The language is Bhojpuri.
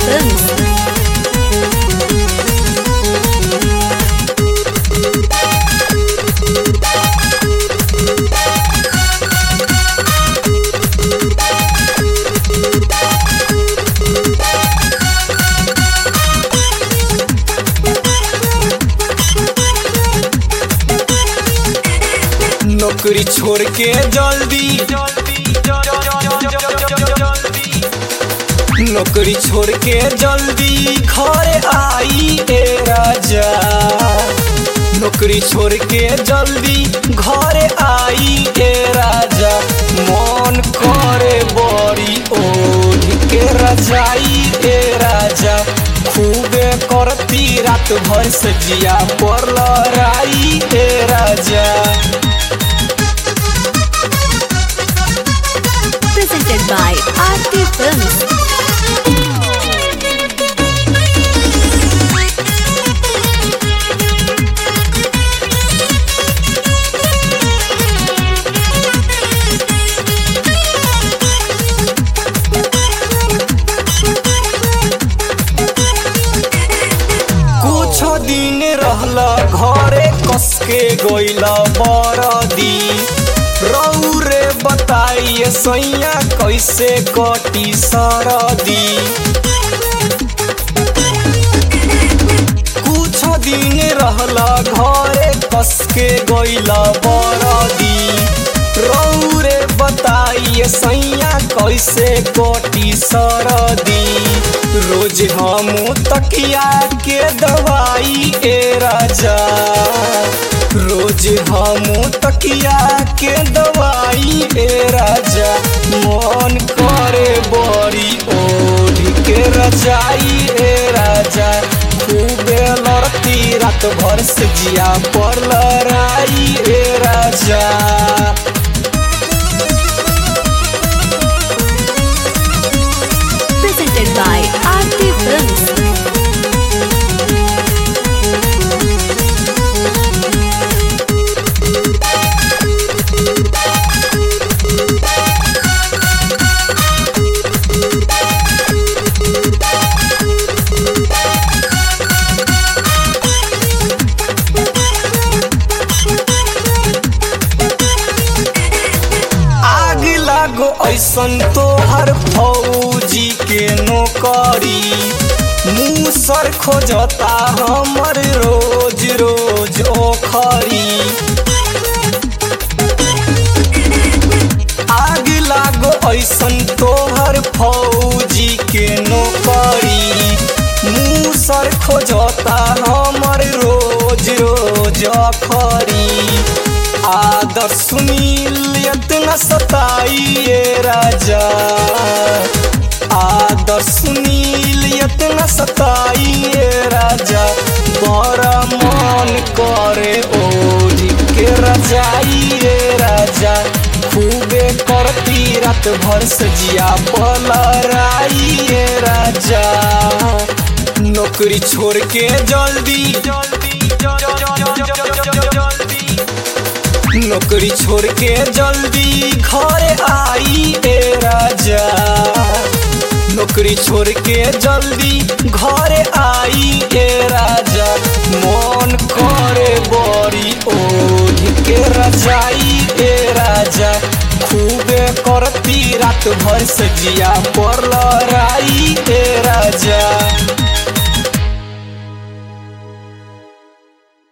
Films. नौकरी छोड़ के जल्दी नौकरी छोड़ के जल्दी घर आई ए राजा नौकरी छोड़ के जल्दी घर आई ए राजा मन करे बड़ी ओढ़ के रजाई ए राजा खूबे करती रात भर सजिया पर लड़ाई ए राजा Presented by RT Films. कुछ दिन रहला घरे कस के गइला बरदी रौरे बताइए सैया कैसे कटी सरदी कुछ दिन रहला घरे कस के गइला बरदी रौरे बताइए सैया कैसे कटी सरदी रोज हम तकिया के दवाई ए राजा रोज हम तकिया के दवाई ए राजा मन करे बड़ी ओढ़ के रजाई ए राजा खूबे लड़ती रात भर से जिया पर लड़ाई ए राजा Presented by RT Films. आग लागो ऐसन तोहर फौजी के नौकरी मुँह सर खोजता हमर रोज रोज ओखरी आग लागो ऐसन तोहर फौजी के नौकरी मुँह सर खोजता हमर रोज रोज अखरी आदर सुनील इतना सताइए राजा आदर सुनील इतना सताइए राजा बड़ा मन करे ओढ़ के रजाइए राजा खूबे करती रात भर सजिया पलराइए राजा नौकरी छोड़ के जल्दी जल्दी जल्दी नौकरी छोड़ के जल्दी घर आई ए राजा नौकरी छोड़ के जल्दी घर आई ए राजा मन करे बड़ी ओढ़ के रजाई ए राजा खूबे करती रात भर सजिया पर लड़ाई ए